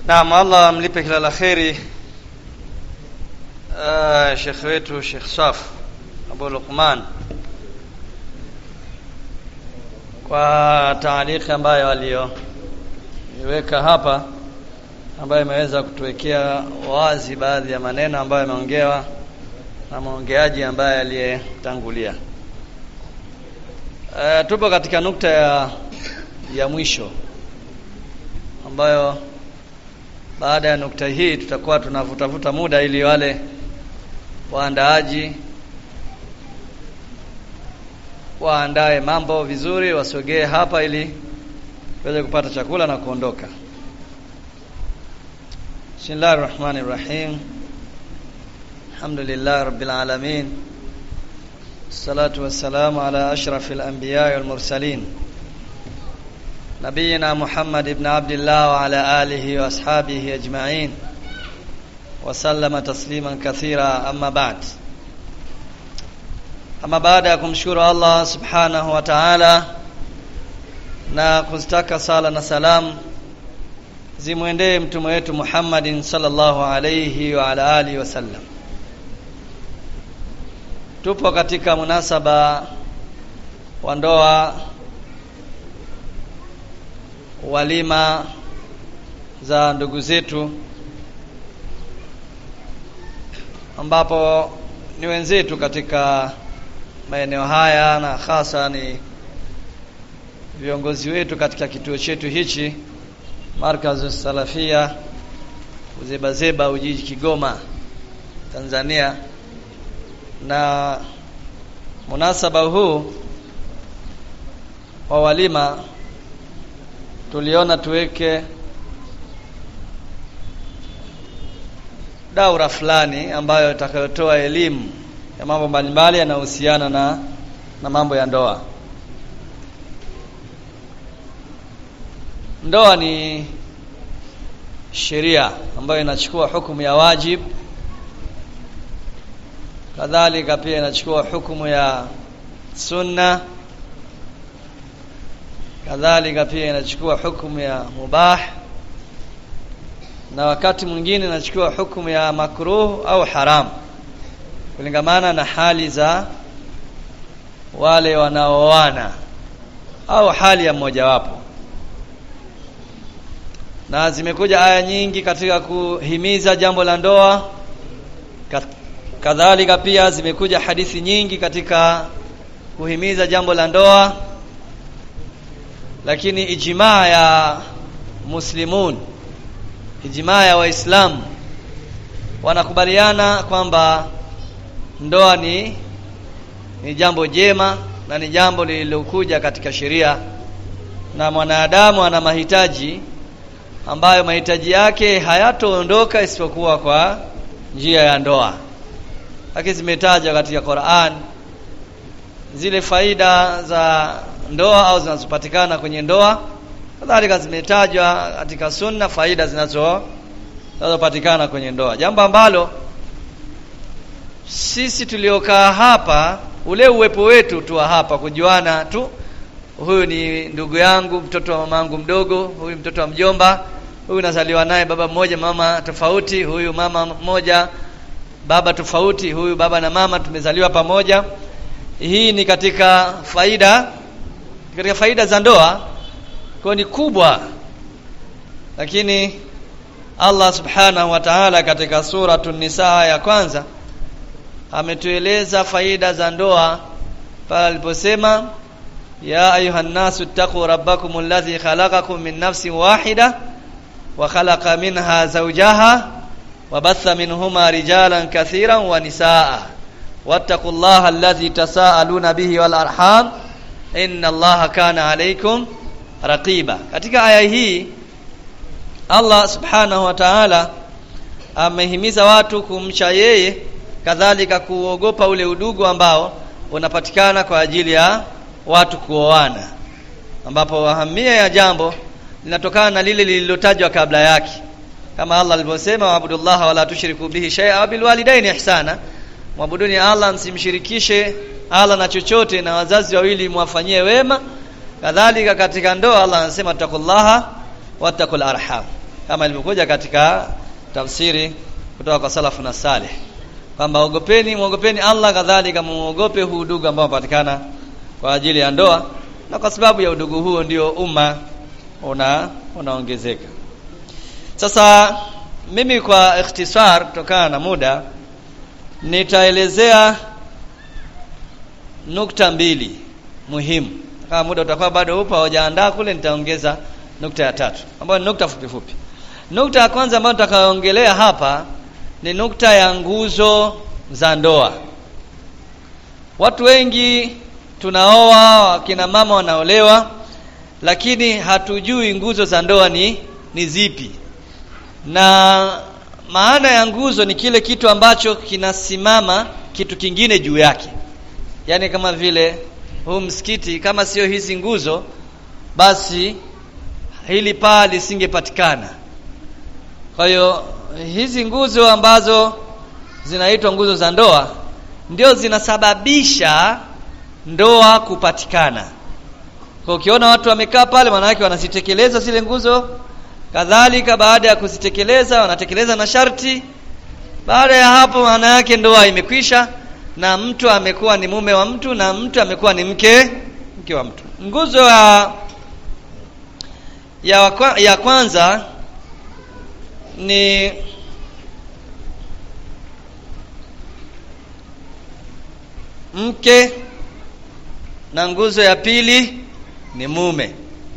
Naam, Allah amlipe kila la kheri uh, Sheikh wetu Sheikh Saf Abu Luqman kwa taaliki ambayo aliyoiweka hapa ambayo imeweza kutuwekea wazi baadhi ya maneno ambayo yameongewa na mwongeaji ambaye aliyetangulia. Uh, tupo katika nukta ya ya mwisho ambayo baada ya nukta hii tutakuwa tunavutavuta muda ili wale waandaaji waandae mambo vizuri, wasogee hapa ili tuweze kupata chakula na kuondoka. Bismillahir Rahmanir Rahim. Alhamdulillah Rabbil Alamin. Salatu wassalamu ala ashrafil anbiya'i wal mursalin. نبينا محمد بن عبد الله وعلى آله وأصحابه أجمعين وسلم تسليما كثيرا أما بعد أما بعد kumshukuru Allah subhanahu wa ta'ala na kuzitaka sala na salam zimwendee mtume wetu Muhammadin sallallahu alayhi wa ala alihi wasallam tupo katika munasaba wa ndoa walima za ndugu zetu ambapo ni wenzetu katika maeneo haya na hasa ni viongozi wetu katika kituo chetu hichi Markazu Salafia Uzebazeba Ujiji Kigoma Tanzania na munasaba huu wa walima tuliona tuweke daura fulani ambayo itakayotoa elimu ya mambo mbalimbali yanayohusiana na na mambo ya ndoa. Ndoa ni sheria ambayo inachukua hukumu ya wajib, kadhalika pia inachukua hukumu ya sunna kadhalika pia inachukua hukumu ya mubah na wakati mwingine inachukua hukumu ya makruh au haram kulingamana na hali za wale wanaoana au hali ya mmojawapo na zimekuja aya nyingi katika kuhimiza jambo la ndoa kadhalika pia zimekuja hadithi nyingi katika kuhimiza jambo la ndoa lakini ijmaa ya muslimun ijmaa ya waislamu wanakubaliana kwamba ndoa ni ni jambo jema na ni jambo lililokuja katika sheria na mwanadamu ana mahitaji ambayo mahitaji yake hayatoondoka isipokuwa kwa njia ya ndoa lakini zimetajwa katika Qur'an zile faida za ndoa au zinazopatikana kwenye ndoa kadhalika zimetajwa katika sunna faida zinazo zinazopatikana kwenye ndoa jambo ambalo sisi tuliokaa hapa ule uwepo wetu tu hapa kujuana tu huyu ni ndugu yangu mtoto wa mamangu mdogo huyu mtoto wa mjomba huyu nazaliwa naye baba mmoja mama tofauti huyu mama mmoja baba tofauti huyu baba na mama tumezaliwa pamoja hii ni katika faida katika faida za ndoa kwa ni kubwa lakini Allah subhanahu wa ta'ala katika suratun nisa ya kwanza ametueleza faida za ndoa pale aliposema ya ayuhan nasu taqu rabbakum alladhi khalaqakum min nafsin wahida wa khalaqa minha zawjaha wa batha minhuma rijalan kathiran wa nisaa wattaqullaha alladhi tasaaluna bihi wal arham inna allaha kana alaykum raqiba katika aya hii Allah subhanahu wa ta'ala amehimiza watu kumcha yeye kadhalika kuogopa ule udugu ambao unapatikana kwa ajili ya watu kuoana ambapo ahamia ya jambo linatokana na lile lililotajwa kabla yake kama Allah alivyosema waabudullah wala tushriku bihi shay'a bil walidaini ihsana mwabuduni Allah msimshirikishe Allah na chochote na wazazi wawili mwafanyie wema kadhalika katika ndoa Allah anasema takullaha wattaqul arham kama ilivyokuja katika tafsiri kutoka kwa salafu na salih kwamba ogopeni muogopeni Allah kadhalika muogope huu udugu ambao unapatikana kwa ajili ya ndoa na kwa sababu ya udugu huo ndio umma una unaongezeka sasa mimi kwa ikhtisar kutokana na muda nitaelezea nukta mbili muhimu kama muda utakuwa bado upo haujaandaa kule nitaongeza nukta ya tatu ambayo ni nukta fupi fupi nukta ya kwanza ambayo nitakayoongelea hapa ni nukta ya nguzo za ndoa watu wengi tunaoa wakina mama wanaolewa lakini hatujui nguzo za ndoa ni ni zipi na maana ya nguzo ni kile kitu ambacho kinasimama kitu kingine juu yake yaani kama vile huu msikiti kama sio hizi nguzo basi hili paa lisingepatikana kwa hiyo hizi nguzo ambazo zinaitwa nguzo za ndoa ndio zinasababisha ndoa kupatikana kwa ukiona watu wamekaa pale maana yake wanazitekeleza zile nguzo kadhalika baada ya kuzitekeleza wanatekeleza na sharti baada ya hapo maana yake ndoa imekwisha na mtu amekuwa ni mume wa mtu na mtu amekuwa ni mke mke wa mtu nguzo ya ya, wakwa, ya kwanza ni mke na nguzo ya pili ni mume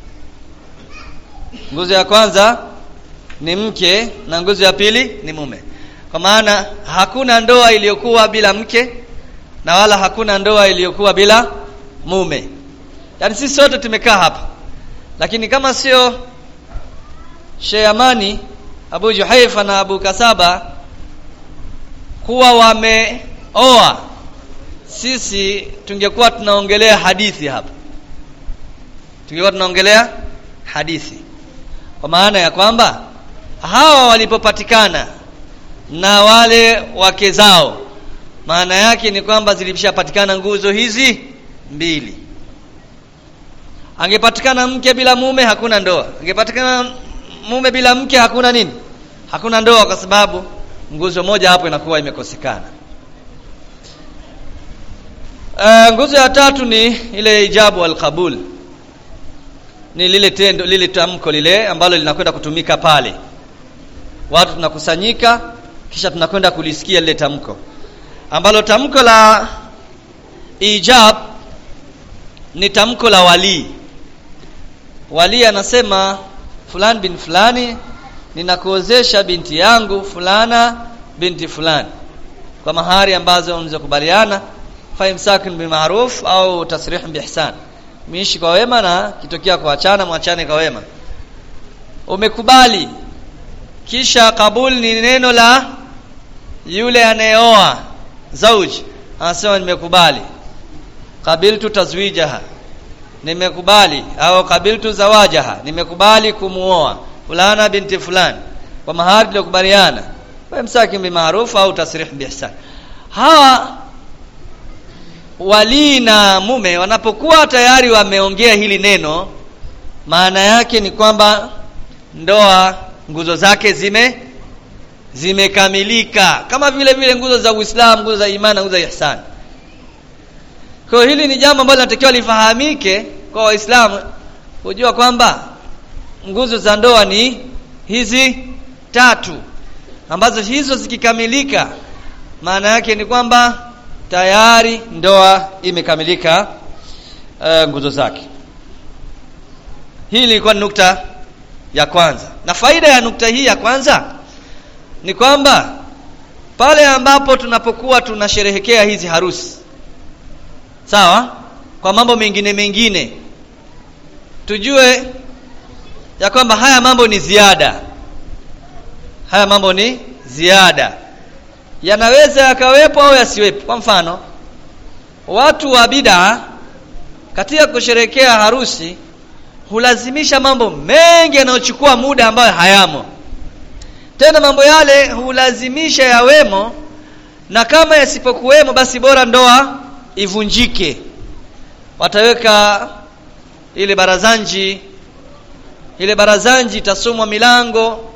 nguzo ya kwanza ni mke na nguzo ya pili ni mume kwa maana hakuna ndoa iliyokuwa bila mke na wala hakuna ndoa iliyokuwa bila mume yaani sisi sote tumekaa hapa lakini kama sio Sheyamani Abu Juhaifa na Abu Kasaba kuwa wameoa sisi tungekuwa tunaongelea hadithi hapa tungekuwa tunaongelea hadithi kwa maana ya kwamba hawa walipopatikana na wale wake zao maana yake ni kwamba zilishapatikana nguzo hizi mbili angepatikana mke bila mume hakuna ndoa angepatikana mume bila mke hakuna nini hakuna ndoa kwa sababu nguzo moja hapo inakuwa imekosekana uh, nguzo ya tatu ni ile ijabu alqabul ni lile tendo lile tamko lile ambalo linakwenda kutumika pale watu tunakusanyika kisha tunakwenda kulisikia lile tamko ambalo tamko la ijab ni tamko la walii walii anasema fulani bin fulani ninakuozesha binti yangu fulana binti fulani kwa mahari ambazo mlizokubaliana faimsakun bima'ruf au tasrih biihsan miishi kwa wema na kitokea kuachana mwachane kwa wema umekubali kisha kabul ni neno la yule anayeoa zauji anasema nimekubali qabiltu tazwijaha nimekubali au qabiltu zawajaha nimekubali kumuoa fulana binti fulani kwa mahari tuliyokubaliana wamsaki bima'ruf au tasrih biihsan hawa wali na mume wanapokuwa tayari wameongea hili neno maana yake ni kwamba ndoa nguzo zake zime zimekamilika kama vile vile nguzo za Uislamu nguzo za imani nguzo za ihsan kwa hili ni jambo ambalo linatakiwa lifahamike kwa waislamu kujua kwamba nguzo za ndoa ni hizi tatu ambazo hizo zikikamilika maana yake ni kwamba tayari ndoa imekamilika uh, nguzo zake hii ilikuwa ni nukta ya kwanza na faida ya nukta hii ya kwanza ni kwamba pale ambapo tunapokuwa tunasherehekea hizi harusi sawa kwa mambo mengine mengine tujue ya kwamba haya mambo ni ziada haya mambo ni ziada yanaweza yakawepo au yasiwepo kwa mfano watu wa bid'a katika kusherekea harusi hulazimisha mambo mengi yanayochukua muda ambayo hayamo tena mambo yale hulazimisha yawemo na kama yasipokuwemo basi bora ndoa ivunjike wataweka ile barazanji ile barazanji itasomwa milango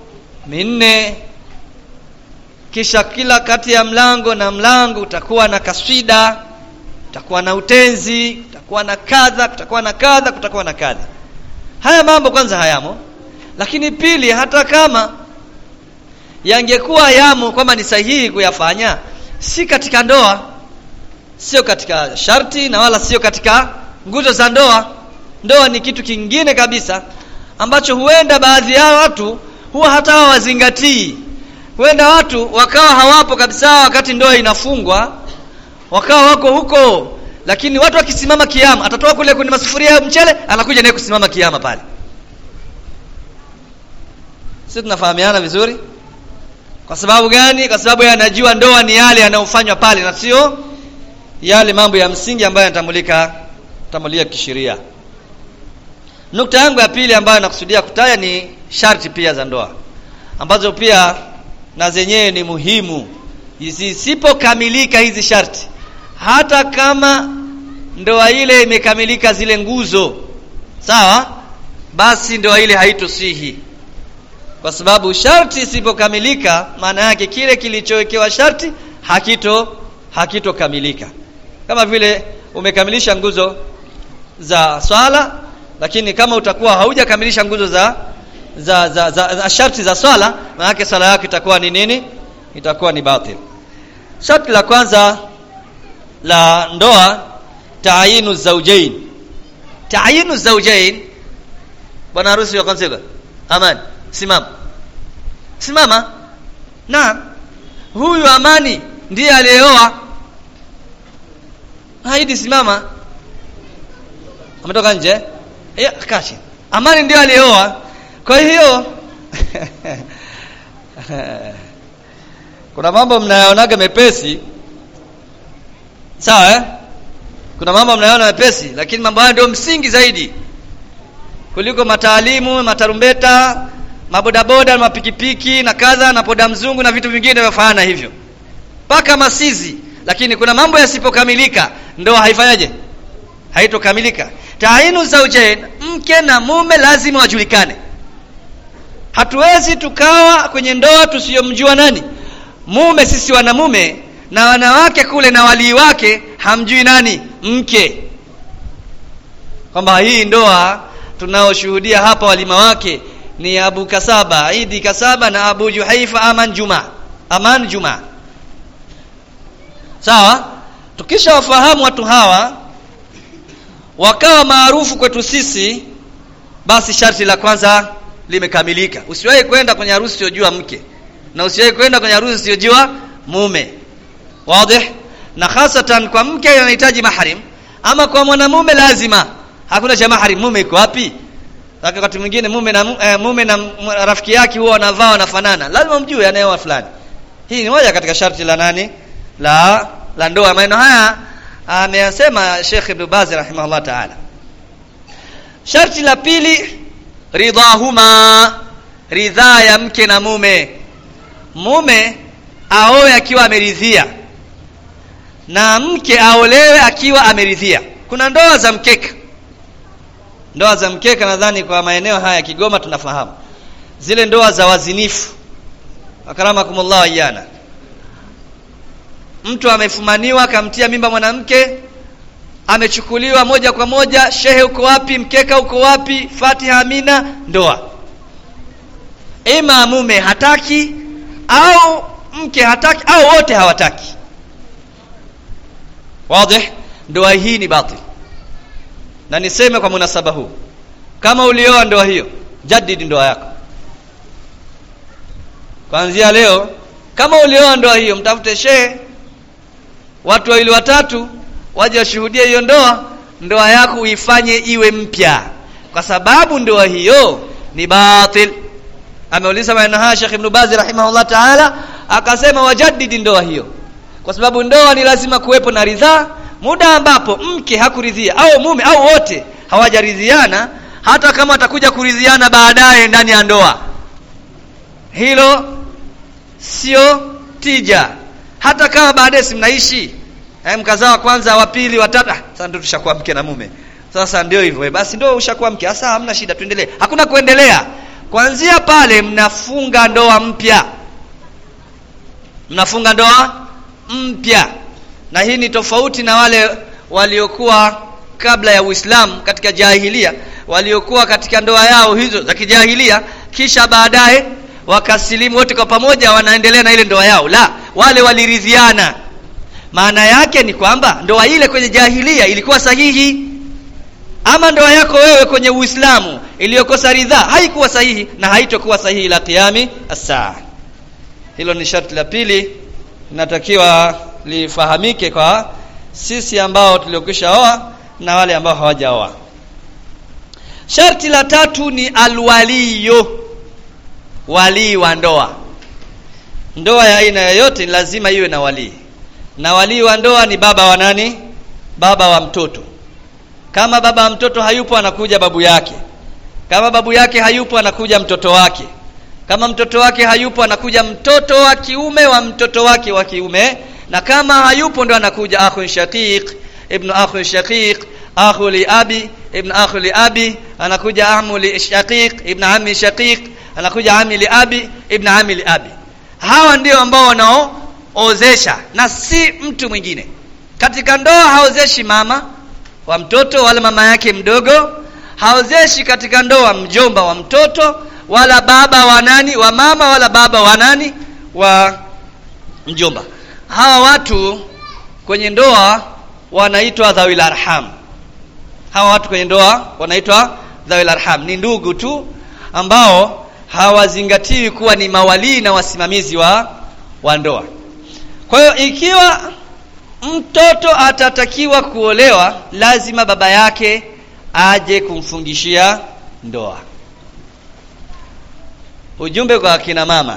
minne kisha kila kati ya mlango na mlango utakuwa na kaswida utakuwa na utenzi utakuwa na kadha kutakuwa na kadha kutakuwa na kadha haya mambo kwanza hayamo lakini pili hata kama yangekuwa yamo kwamba ni sahihi kuyafanya si katika ndoa sio katika sharti na wala sio katika nguzo za ndoa ndoa ni kitu kingine kabisa ambacho huenda baadhi ya watu huwa hata hawazingatii huenda watu wakawa hawapo kabisa wakati ndoa inafungwa wakawa wako huko lakini watu wakisimama kiama atatoa kule kwenye masufuria ya mchele anakuja naye kusimama kiama pale sisi tunafahamiana vizuri kwa sababu gani kwa sababu yanajua ndoa ni yale yanayofanywa pale na sio yale mambo ya msingi ambayo yanatambulika tambulika kisheria nukta yangu ya pili ambayo nakusudia kutaja ni sharti pia za ndoa ambazo pia na zenyewe ni muhimu zisipokamilika hizi sharti hata kama ndoa ile imekamilika zile nguzo sawa basi ndoa ile haitosihi kwa sababu sharti isipokamilika maana yake kile kilichowekewa sharti hakito hakitokamilika kama vile umekamilisha nguzo za swala lakini kama utakuwa haujakamilisha nguzo za za, za, za, za sharti za swala maana yake swala yako itakuwa ni nini itakuwa ni batil sharti la kwanza la ndoa taayinu zawjain taayinu zawjain bwana harusi wa kwanza amani simama simama na huyu amani ndiye aliyeoa haidi simama ametoka nje eh kachi amani ndiye aliyeoa kwa hiyo kuna mambo mnayonaga mepesi sawa eh? kuna mambo mnayoona mepesi lakini mambo haya ndio msingi zaidi kuliko mataalimu matarumbeta mabodaboda mapikipiki na kadha na poda mzungu na vitu vingine vinavyofanana hivyo mpaka masizi lakini kuna mambo yasipokamilika ndoa haifanyaje haitokamilika tainu zaujain mke na mume lazima wajulikane hatuwezi tukawa kwenye ndoa tusiyomjua nani mume sisi wanamume na wanawake kule na walii wake hamjui nani mke kwamba hii ndoa tunaoshuhudia hapa walima wake ni Abu Kasaba Idi Kasaba na Abu Juhaifa Aman Juma Aman Juma sawa tukisha wafahamu watu hawa wakawa maarufu kwetu sisi basi sharti la kwanza limekamilika usiwahi kwenda kwenye harusi usiyojua mke na usiwahi kwenda kwenye harusi usiyojua mume wazi na hasatan kwa mke anahitaji mahrim ama kwa mwanamume lazima hakuna cha mahrim mume iko wapi wakati mwingine mume na eh, mume na rafiki yake huwa wanavaa wanafanana lazima mjue anayeoa fulani hii ni moja katika sharti la nani la la ndoa maneno haya ameyasema Sheikh Ibn Baz rahimahullah ta'ala sharti la pili ridhahuma ridhaa ya mke na mume mume aoe akiwa ameridhia na mke aolewe akiwa ameridhia kuna ndoa za mkeka ndoa za mkeka nadhani kwa maeneo haya ya Kigoma tunafahamu zile ndoa za wazinifu akaramakumullah iyana mtu amefumaniwa akamtia mimba mwanamke amechukuliwa moja kwa moja shehe uko wapi mkeka uko wapi Fatiha Amina ndoa ima mume hataki au mke hataki au wote hawataki wazi ndoa hii ni batil na niseme kwa munasaba huu kama ulioa ndoa hiyo jadidi ndoa yako kuanzia leo kama ulioa ndoa hiyo mtafute shehe watu wawili watatu waje washuhudie hiyo ndoa ndoa yako uifanye iwe mpya kwa sababu ndoa hiyo ni batil ameuliza maneno haya Sheikh Ibn Baz rahimahullah ta'ala akasema wajaddidi ndoa hiyo kwa sababu ndoa ni lazima kuwepo na ridhaa muda ambapo mke hakuridhia au mume au wote hawajaridhiana hata kama atakuja kuridhiana baadaye ndani ya ndoa hilo sio tija hata kama baadaye si mnaishi eh, mkazaa kwanza wa pili wa tatu sasa ndio tushakuwa mke na mume sasa ndio hivyo basi ndio ushakuwa mke sasa hamna shida tuendelee hakuna kuendelea kuanzia pale mnafunga ndoa mpya mnafunga ndoa mpya na hii ni tofauti na wale waliokuwa kabla ya Uislamu katika jahilia waliokuwa katika ndoa yao hizo za kijahilia kisha baadaye wakasilimu wote kwa pamoja wanaendelea na ile ndoa yao la wale waliridhiana maana yake ni kwamba ndoa ile kwenye jahilia ilikuwa sahihi ama ndoa yako wewe kwenye Uislamu iliyokosa ridhaa haikuwa sahihi na haitokuwa sahihi la qiyami as-saa hilo ni sharti la pili linatakiwa lifahamike kwa sisi ambao tuliokwisha oa na wale ambao hawajaoa sharti la tatu ni alwaliyo walii wa ndoa ndoa ya aina yoyote ni lazima iwe na walii na walii wa ndoa ni baba wa nani baba wa mtoto kama baba wa mtoto hayupo anakuja babu yake kama babu yake hayupo anakuja mtoto wake kama mtoto wake hayupo anakuja mtoto wa kiume wa mtoto wake wa kiume na kama hayupo ndo anakuja akhun shaqiq ibn akhun shaqiq akhu li abi ibn akhu li abi anakuja amu li shaqiq ibn ammi shaqiq anakuja ami li abi ibn ami li abi hawa ndio ambao wanaoozesha na si mtu mwingine katika ndoa haozeshi mama wa mtoto wala mama yake mdogo haozeshi katika ndoa mjomba wa mtoto wala baba wa nani wa mama wala baba wa nani wa mjomba hawa watu kwenye ndoa wanaitwa dhawil arham hawa watu kwenye ndoa wanaitwa dhawil arham ni ndugu tu ambao hawazingatiwi kuwa ni mawalii na wasimamizi wa wa ndoa kwa hiyo ikiwa mtoto atatakiwa kuolewa lazima baba yake aje kumfungishia ndoa ujumbe kwa akina mama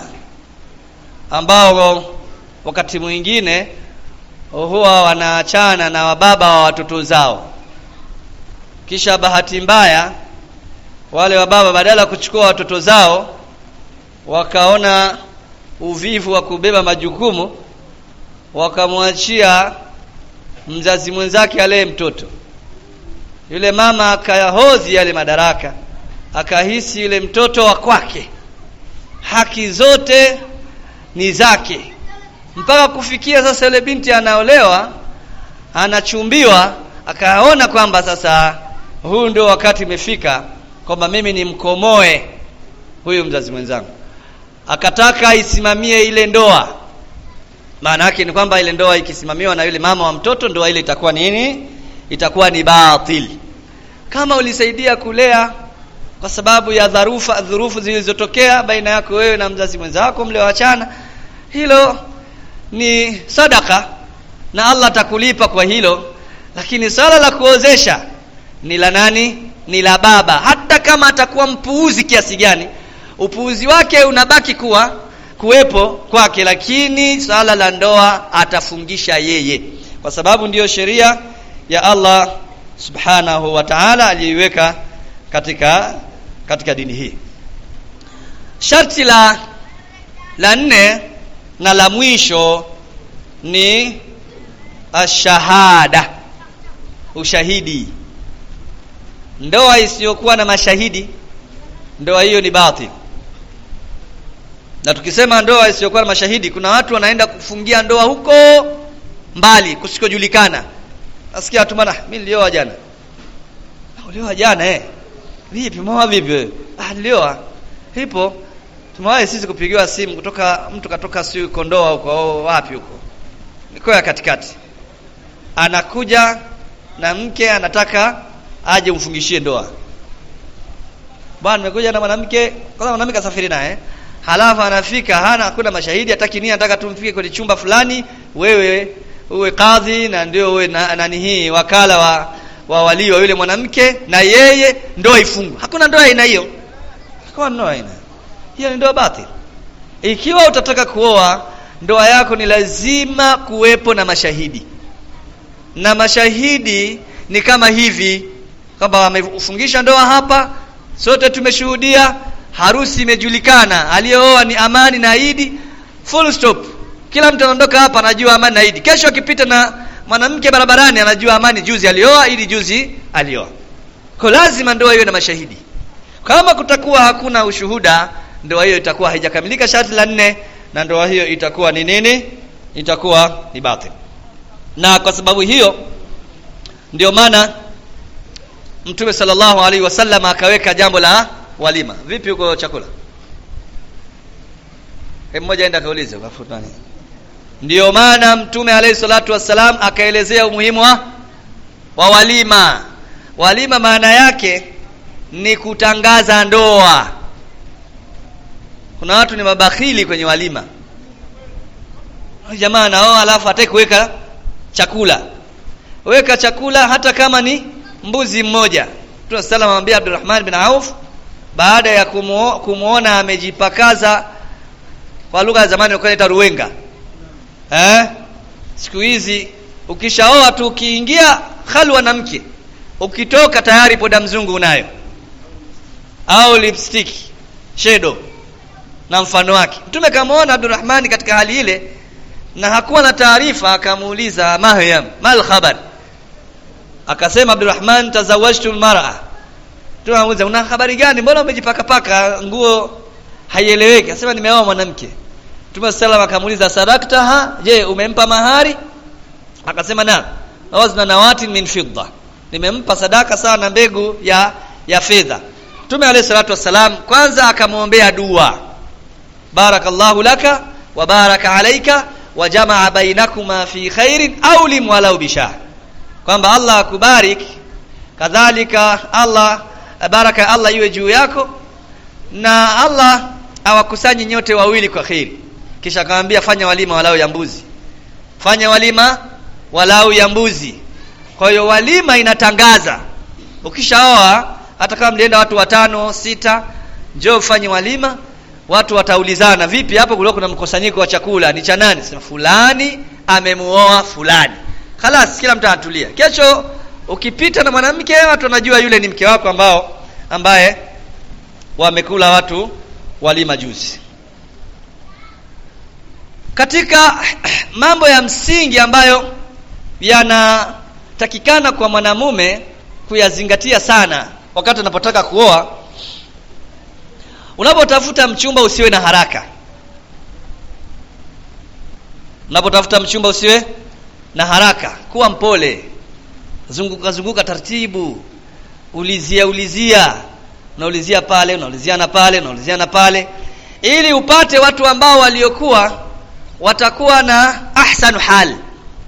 ambao wakati mwingine huwa wanaachana na wababa wa watoto zao kisha bahati mbaya wale wababa badala ya kuchukua watoto zao wakaona uvivu wa kubeba majukumu wakamwachia mzazi mwenzake alee mtoto yule mama akayahodhi yale madaraka akahisi yule mtoto wa kwake haki zote ni zake mpaka kufikia sasa yule binti anaolewa anachumbiwa akaona kwamba sasa huu ndio wakati imefika kwamba mimi nimkomoe huyu mzazi mwenzangu akataka isimamie ile ndoa maana yake ni kwamba ile ndoa ikisimamiwa na yule mama wa mtoto ndoa ile itakuwa nini itakuwa ni batil kama ulisaidia kulea kwa sababu ya dharufa dhurufu zilizotokea baina yako wewe na mzazi mwenzako mlioachana hilo ni sadaka na Allah atakulipa kwa hilo lakini swala la kuozesha ni la nani ni la baba hata kama atakuwa mpuuzi kiasi gani upuuzi wake unabaki kuwa kuwepo kwake lakini swala la ndoa atafungisha yeye kwa sababu ndiyo sheria ya Allah subhanahu wa ta'ala aliyoiweka katika katika dini hii sharti la la nne na la mwisho ni ashahada ushahidi ndoa isiyokuwa na mashahidi ndoa hiyo ni batil na tukisema ndoa isiyokuwa na mashahidi kuna watu wanaenda kufungia ndoa huko mbali kusikojulikana nasikia watu bana mimi nilioa jana ulioa jana eh vipi mwa vipi wewe ah nilioa ipo tumewahi sisi kupigiwa simu kutoka mtu katoka si kondoa huko wapi huko mikoa ya katikati anakuja na mke anataka aje umfungishie ndoa bwana nimekuja na mwanamke kwanza mwanamke asafiri naye halafu anafika hana hakuna mashahidi hataki nini anataka tumfike kwenye chumba fulani wewe uwe kadhi na ndio uwe na, nani hii wakala wa wa walii wa yule mwanamke na yeye ndoa ifungwe hakuna ndoa aina hiyo hakuna ndoa aina hiyo ni ndoa batil ikiwa utataka kuoa ndoa yako ni lazima kuwepo na mashahidi na mashahidi ni kama hivi kwamba wamefungisha ndoa hapa sote tumeshuhudia harusi imejulikana aliyeoa ni amani na Idi full stop kila mtu anaondoka hapa anajua amani na Idi kesho akipita na mwanamke barabarani anajua amani juzi alioa Idi juzi alioa kwa lazima ndoa iwe na mashahidi kama kutakuwa hakuna ushuhuda ndoa hiyo itakuwa haijakamilika sharti la nne na ndoa hiyo itakuwa ni nini itakuwa ni batil na kwa sababu hiyo ndio maana mtume sallallahu alaihi wasallam akaweka jambo la walima vipi huko chakula hebu mmoja aenda kaulize ukafuta nini ndio maana mtume alayhi salatu wassalam akaelezea umuhimu wa, wa walima walima maana yake ni kutangaza ndoa kuna watu ni mabakhili kwenye walima jamaa naoa alafu hataki kuweka chakula weka chakula hata kama ni mbuzi mmoja Mtume sallallahu amwambia Abdurrahman bin Auf baada ya kumuo, kumuona amejipakaza kwa lugha ya zamani walikuwa inaita ruwenga eh siku hizi ukishaoa tu ukiingia halwa na mke ukitoka tayari poda mzungu unayo au lipstick shadow na mfano wake mtume kamaona Abdurrahman katika hali ile na hakuwa na taarifa akamuuliza Mahyam mal khabar akasema Abdurrahman tazawajtu almar'a tunamuuliza una habari gani mbona umejipaka paka nguo haieleweki akasema nimeoa mwanamke Mtume sallam akamuuliza sadaktaha je umempa mahari akasema na wazna nawatin min fidda nimempa sadaka sawa na mbegu ya ya fedha Mtume alayhi salatu wassalam kwanza akamwombea dua barakallahu laka wa baraka alayka wa jamaa bainakuma fi khairin aw lim walau bishah kwamba Allah akubarik kadhalika Allah baraka Allah iwe juu yako na Allah awakusanye nyote wawili kwa kheri kisha akamwambia fanya walima walau ya mbuzi fanya walima walau ya mbuzi kwa hiyo walima inatangaza ukishaoa hata kama mlienda watu watano sita njoo ufanye walima watu wataulizana vipi hapo kulikuwa kuna mkusanyiko wa chakula ni cha nani sema fulani amemuoa fulani Khalas kila mtu anatulia. Kesho ukipita na mwanamke watu wanajua yule ni mke wako ambao ambaye wamekula watu walima juzi. Katika mambo ya msingi ambayo yanatakikana kwa mwanamume kuyazingatia sana wakati unapotaka kuoa unapotafuta mchumba usiwe na haraka unapotafuta mchumba usiwe na haraka kuwa mpole zunguka zunguka taratibu ulizia ulizia unaulizia pale unauliziana pale unauliziana pale ili upate watu ambao waliokuwa watakuwa na ahsanu hal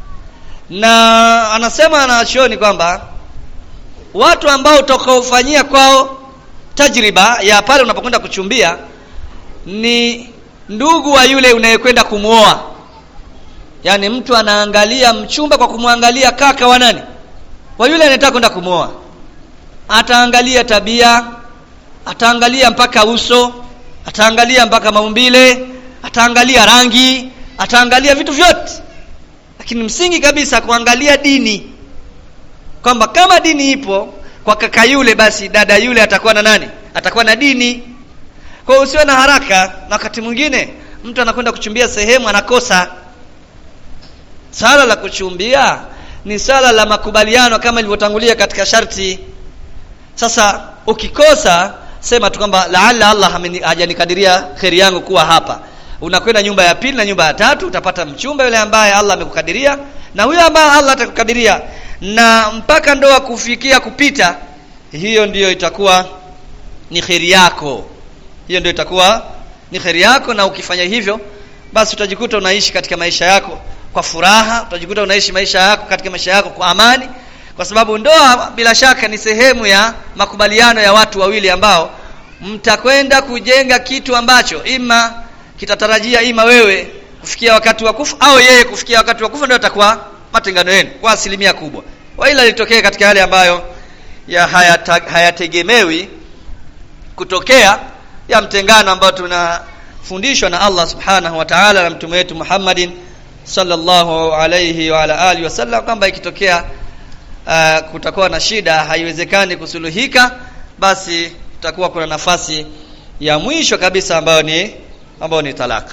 na anasema anachoni kwamba watu ambao utakaofanyia kwao tajriba ya pale unapokwenda kuchumbia ni ndugu wa yule unayekwenda kumuoa yaani mtu anaangalia mchumba kwa kumwangalia kaka wa nani wa yule anayetaka kwenda kumwoa ataangalia tabia ataangalia mpaka uso ataangalia mpaka maumbile ataangalia rangi ataangalia vitu vyote lakini msingi kabisa kuangalia dini kwamba kama dini ipo kwa kaka yule basi dada yule atakuwa na nani atakuwa na dini kwa hiyo usiwe na haraka na wakati mwingine mtu anakwenda kuchumbia sehemu anakosa sala la kuchumbia ni sala la makubaliano kama ilivyotangulia katika sharti sasa ukikosa sema tu kwamba laalla Allah hajanikadiria kheri yangu kuwa hapa unakwenda nyumba ya pili na nyumba ya tatu utapata mchumba yule ambaye Allah amekukadiria na huyo ambaye Allah atakukadiria na mpaka ndoa kufikia kupita hiyo ndiyo itakuwa ni kheri yako hiyo ndio itakuwa ni kheri yako na ukifanya hivyo basi utajikuta unaishi katika maisha yako kwa furaha utajikuta unaishi maisha yako katika maisha yako kwa amani kwa sababu ndoa bila shaka ni sehemu ya makubaliano ya watu wawili ambao mtakwenda kujenga kitu ambacho ima kitatarajia ima wewe kufikia wakati wa kufa au yeye kufikia wakati wa kufa ndio atakuwa matengano yenu kwa asilimia kubwa waila litokee katika yale ambayo ya hayategemewi haya kutokea ya mtengano ambao tunafundishwa na Allah subhanahu wa ta'ala na mtume wetu Muhammadin sallallahu alayhi wa ala alihi wasallam kwamba ikitokea uh, kutakuwa na shida haiwezekani kusuluhika basi kutakuwa kuna nafasi ya mwisho kabisa ambayo ni ambayo ni talaka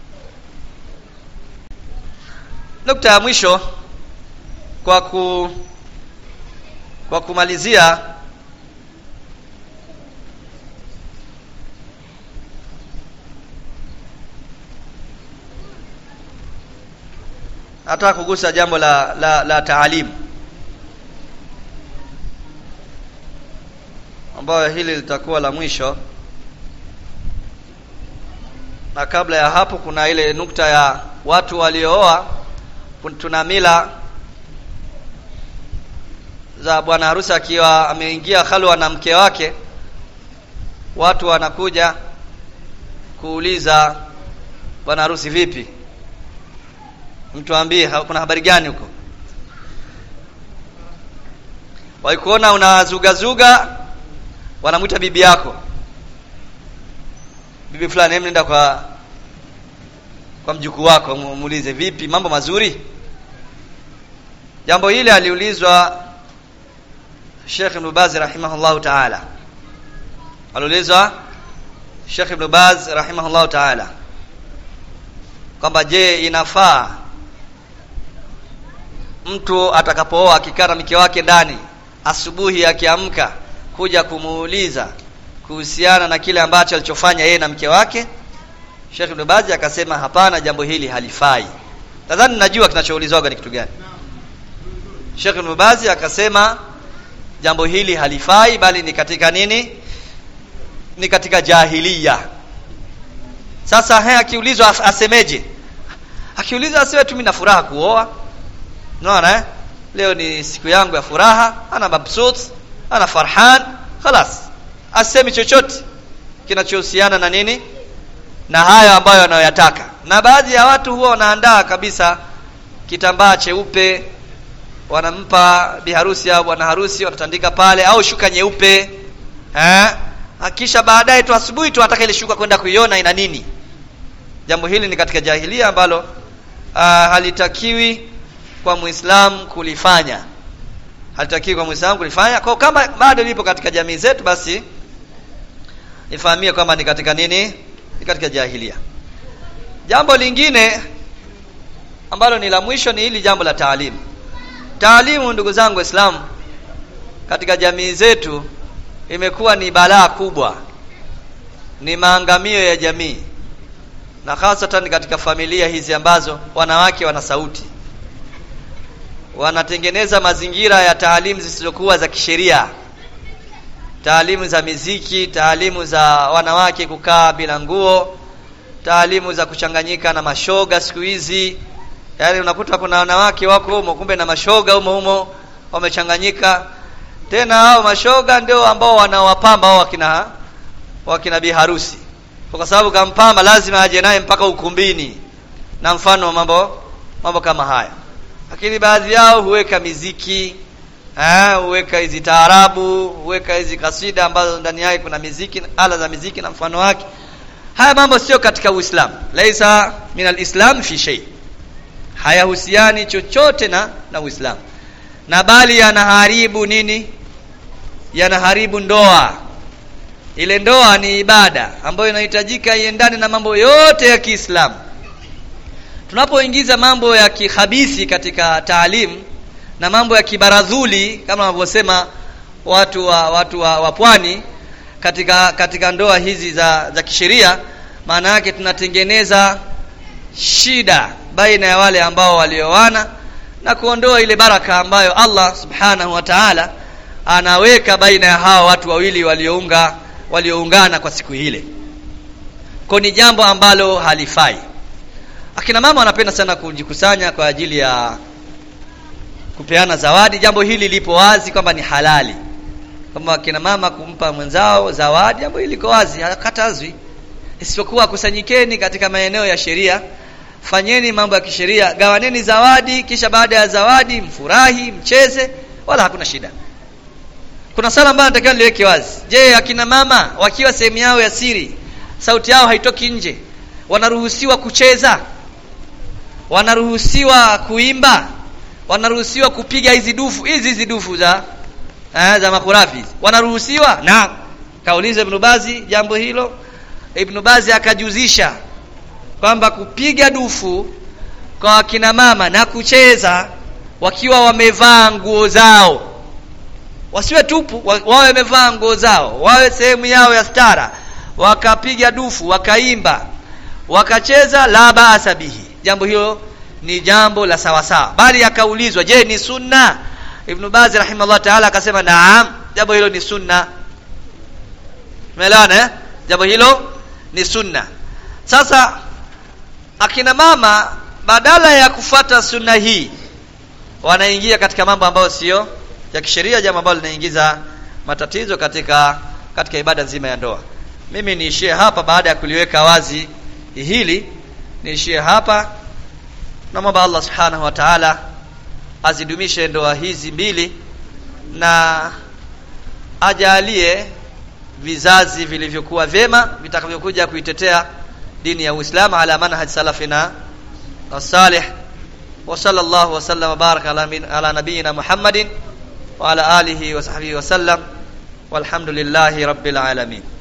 nukta ya mwisho kwa ku kwa kumalizia nataka kugusa jambo la la, la taalimu ambayo hili litakuwa la mwisho na kabla ya hapo kuna ile nukta ya watu waliooa tuna mila za bwana harusi akiwa ameingia halwa na mke wake watu wanakuja kuuliza bwana harusi vipi mtu ambie kuna habari gani huko waikuona unazugazuga wanamwita bibi yako bibi fulani hem nenda kwa kwa mjukuu wako muulize vipi mambo mazuri jambo hili aliulizwa Sheikh Ibn Baz rahimahullah ta'ala aliulizwa Sheikh Ibn Baz rahimahullah ta'ala kwamba je inafaa mtu atakapooa akikaa na mke wake ndani asubuhi akiamka kuja kumuuliza kuhusiana na kile ambacho alichofanya yeye na mke wake Sheikh Ibn Baz akasema hapana jambo hili halifai nadhani najua kinachoulizwaga ni kitu gani Sheikh Ibn Baz akasema jambo hili halifai bali ni katika nini ni katika jahiliya sasa he akiulizwa asemeje akiulizwa asiwe tu mimi na furaha kuoa unaona eh leo ni siku yangu ya furaha ana mabsut ana farhan خلاص asemi chochote kinachohusiana na nini na hayo ambayo anayoyataka na baadhi ya watu huwa wanaandaa kabisa kitambaa cheupe wanampa biharusi au bwana harusi watatandika pale au shuka nyeupe eh akisha baadaye tu asubuhi tu anataka ile shuka kwenda kuiona ina nini jambo hili ni katika jahilia ambalo uh, halitakiwi kwa muislamu kulifanya halitakiwi kwa muislamu kulifanya kwa kama bado lipo katika jamii zetu basi ifahamie kwamba ni katika nini ni katika jahilia jambo lingine ambalo ni la mwisho ni hili jambo la taalimu taalimu ndugu zangu waislamu katika jamii zetu imekuwa ni balaa kubwa ni maangamio ya jamii na hasatan katika familia hizi ambazo wanawake wana sauti wanatengeneza mazingira ya taalimu zisizokuwa za kisheria taalimu za miziki taalimu za wanawake kukaa bila nguo taalimu za kuchanganyika na mashoga siku hizi yaani unakuta kuna wanawake wako humo kumbe na mashoga humo humo wamechanganyika tena hao mashoga ndio ambao wanawapamba hao wakina wakina biharusi kwa sababu kampamba lazima aje naye mpaka ukumbini na mfano wa mambo mambo kama haya lakini baadhi yao huweka miziki eh huweka hizi taarabu huweka hizi kasida ambazo ndani yake kuna miziki ala za miziki na mfano wake haya mambo sio katika Uislamu laisa min alislam fi shay hayahusiani chochote na na Uislamu na bali yanaharibu nini yanaharibu ndoa ile ndoa ni ibada ambayo inahitajika iendane na mambo yote ya Kiislamu tunapoingiza mambo ya kihabisi katika taalimu na mambo ya kibaradhuli kama wanavyosema watu wa watu wa, wa pwani katika katika ndoa hizi za za kisheria maana yake tunatengeneza shida baina ya wale ambao walioana na kuondoa ile baraka ambayo Allah subhanahu wa ta'ala anaweka baina ya hawa watu wawili waliounga walioungana kwa siku ile kwa ni jambo ambalo halifai akina mama wanapenda sana kujikusanya kwa ajili ya kupeana zawadi jambo hili lipo wazi kwamba ni halali kama akina mama kumpa mwenzao zawadi jambo hili liko wazi hakatazwi isipokuwa kusanyikeni katika maeneo ya sheria fanyeni mambo ya kisheria gawaneni zawadi kisha baada ya zawadi mfurahi mcheze wala hakuna shida kuna sala ambayo natakiwa niweke wazi je akina mama wakiwa sehemu yao ya siri sauti yao haitoki nje wanaruhusiwa kucheza wanaruhusiwa kuimba wanaruhusiwa kupiga hizi dufu hizi hizi dufu za eh, za makurafi wanaruhusiwa na kauliza ibn Bazi jambo hilo ibn Bazi akajuzisha kwamba kupiga dufu kwa akina mama na kucheza wakiwa wamevaa nguo zao wasiwe tupu wawe wamevaa nguo zao wawe sehemu yao ya stara wakapiga dufu wakaimba wakacheza la baasa bihi jambo hilo ni jambo la sawasawa bali akaulizwa je ni sunna ibn Baz rahimahullah ta'ala akasema naam jambo hilo ni sunna umeelewana eh jambo hilo ni sunna sasa akina mama badala ya kufuata sunna hii wanaingia katika mambo ambayo sio ya kisheria jambo ambalo linaingiza matatizo katika katika ibada nzima ya ndoa mimi niishie hapa baada ya kuliweka wazi hili niishie hapa namwomba Allah subhanahu wa ta'ala azidumishe ndoa hizi mbili na ajalie vizazi vilivyokuwa vyema vitakavyokuja kuitetea dini ya Uislamu ala manhaj salafina as-salih wa sallallahu wa sallam baraka ala, ala nabiyyina Muhammadin wa ala alihi wa sahbihi wa sallam walhamdulillahi rabbil alamin